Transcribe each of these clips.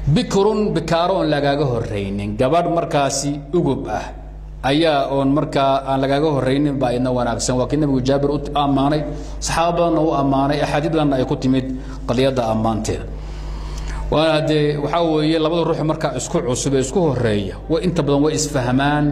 bikrun bikaaro oon lagaaga horraynin gabadh markaasi ugub ah ayaa oon markaa aan lagaaga horraynin baa idna wanaagsan waa kii nabigu jaabir u ammaanay saxaaba badanna u ammaanay axaadiid badanna ay ku timid qadiyadda ammaanteeda waana dee waxaa weeye labada ruux markaa isku cusub ee isku horeeya way inta badan way isfahmaan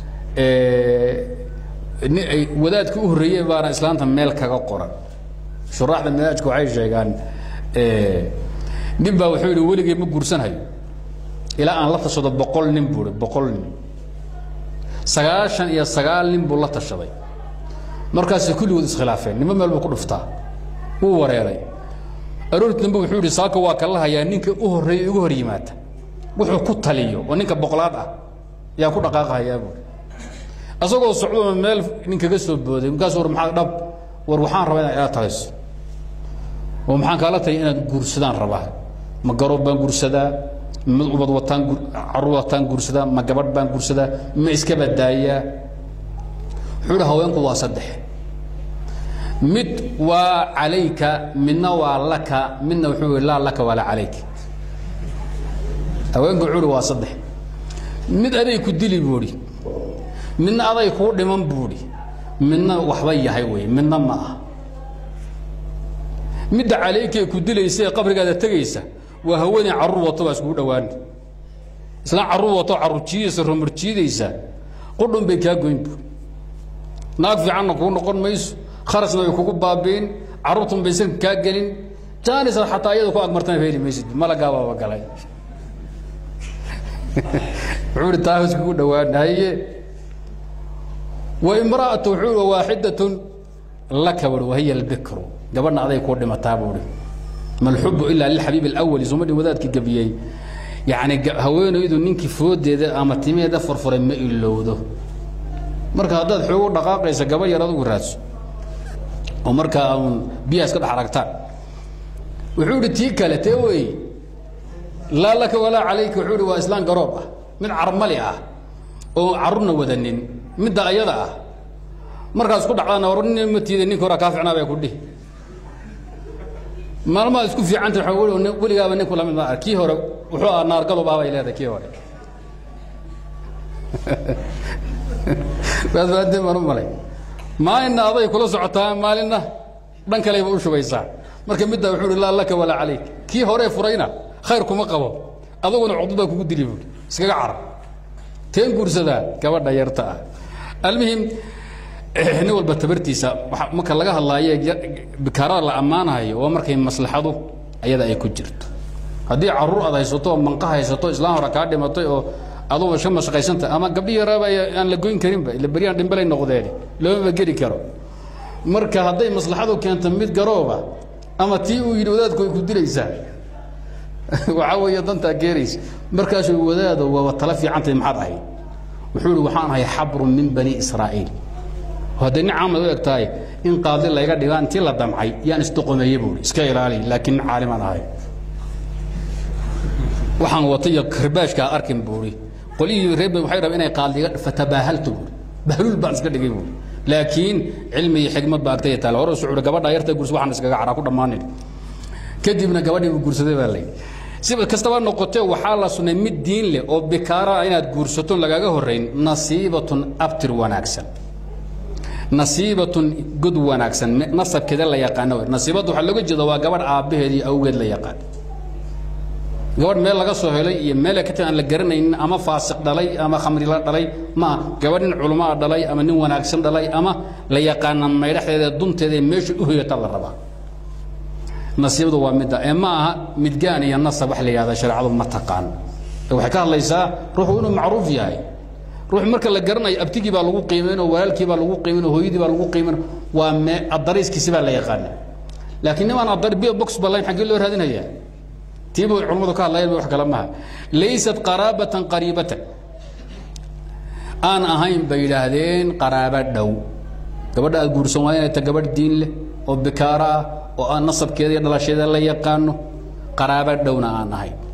wadaadkii u horreeyey baana islaanta meel kaga qoran shuraaxda manaajka waxay sheegaan nin baa wuxuu yidhi weligay ma guursanhayo ilaa aan la tashado boqol nin buu ihi boqol nin sagaashan iyo sagaal nin buu la tashaday markaasay kulligood iskhilaafeen nimo meel buu ku dhuftaa wuu wareeray aroorti dambe wuxuu yidhi saaka waa kala hayaa ninka u horreeya ugu hor yimaada wuxuu ku taliyo oo ninka boqolaad ah yaa ku dhaqaaqahayaa buuri asagoo socdona meel nin kaga soo booday markaas war maxaa dhab war waxaan rabaa inaad ila talayso oo maxaan kaala taliya inaad guursadaan rabaa ma garoob baan guursadaa ma ubad wataan caruur wataan guursadaa ma gabadh baan guursadaa ma iska badaayaa wuxuu yidhi haweenku waa saddex mid waa calayka midna waa laka midna wuxuu yidhi laa laka walaa calayka haweenku wuxuu yidhi waa saddex mid aday ku dili buu idhi midna aday kuu dhiman buu idhi midna waxba yahay wey midna ma ah midda calaykae ku dilaysa ee qabrigaada tegaysa waa haweeney carruur wato baa iskugu dhowaan islaan carruur wato carruur jiidaysa rumar jiidaysa qudhun bay kaa goyn bu naag fiicanna kuu noqon mayso kharasna way kugu baabiin carruurtun baysan kaa gelin jaanisna xataa iyada ku agmartana heli maysid malagaabaaba galay wuxuu ihi taa iskugu dhowaan haye wa imra'atu wuxuu ihi waaxidatun laka bui wahiya albikru gabadhna aday kuu dhimataa buu ihi ma alxubu ilaa lilxabiib alawali suma dhin wadaadkii gabiyey yacni haweenaydu ninkii foodeeda ama timeeda furfuray ma ilowdo marka haddaad xoogu dhaqaaqaysa gaba yar adugu raadso oo markaa uun biyaha iska dhex aragtaan wuxuu idhi tii kale tee wey laa laka walaa calayka wuxuu ihi waa islaan garoob ah mid carmali ah oo carruurna wadanin midda ayada ah markaas ku dhacdaana war nin ma tiida ninka horaa kaa ficnaa bay ku dhihi maalmaha isku fiicanta waa weligaaba ninku lamid ma kii hore wuxuu ahaa naargalub ah bay leedahay kii hore waadfaadeen baan u malay maalinna aday kula socotaa maalinna dhan kaleyba u shubaysaa marka middaa wuxuu uhi laa laka walaa calayk kii horee furayna khayr kuma qabo aduguna cuqdad baa kugu dili buui iskaga carab teen guursadaa gabadha yarta ah almuhim nin walba tabartiisa marka laga hadlaayo bikaarada la ammaanayo waa markay maslaxadu ayada ay ku jirto haddii caruur aad haysato oo manqa haysato islaan hore kaa dhimatay oo aduba iska mashaqaysanta ama gabdhii yaraaba aan la goyn karinba ila beryaan dhimbalay noqdeen loomaba geli karo marka hadday maslaxadu keento mid garooba ama tii uu yidhi wadaadku ay ku dilaysaa waxaa weeye dantaa keenaysa markaasuu wadaado waaba tala fiicantay maxaad ahayd wuxuu ihi waxaan ahay xabrun min bani israa'iil hadday nin caamad u eg tahay in qaadli layga dhigaa intii la damcay yaan isdoqomeeye buui iska ilaali laakiin caalimaan ahay waxaan wata iyo karbaashkaa arkin buui qolyihii reer waxay rabeen inay qaadliga fatabaahaltu buui bahluul baan iska dhigay buui laakiin cilmi iyo xigmad baa agtaya taale hore sucuuri gabadha yarta gurs waxaan iskaga caraa ku dhammaanin kadibna gabadhii uu guursaday baa lay si kastaba noqotee waxaa la sunnay mid diin leh oo bikaara inaad guursato lagaaga horrayn nasiibatun abtir wanaagsan nasiibatun god wanaagsan nasabkeeda la yaqaano nasiibadda waxaa looga jeeda waa gabadh aabbaheed iyo awgeed la yaqaan gabadh meel laga soo helay iyo meel ka aan la garanaynin ama faasiq dhalay ama khamri la dhalay ma gabadh nin culamaa dhalay ama nin wanaagsan dhalay ama la yaqaana maydhaxdeeda dunteeda ee meesha u hoyata la rabaa nasiibadu waa midda ee ma aha midgaan iyo nasab wax la yidhahda shareecadu ma taqaan waxay ka hadlaysaa ruuxu inuu macruuf yahay ruux marka la garanayo abtigii baa lagu qiimaynoo walaalkii baa lagu qiimaynoo hooyadii baa lagu qiimayn waa me adariiskiisi baa la yaqaana laakiin nimaan adar biyo box balayn xaggee loo raadinayaa tiiba culimmadu ka hadlayeen wax kale maaha laysat qaraabatan qariibatan aan ahayn bay yidhaahdeen qaraabo dhow gabadha aad guursan waa inay ta gabadh diin leh oo bikaaro ah oo aan nasabkeeda iyo dhalasheeda la yaqaano qaraabo dhowna aan ahayn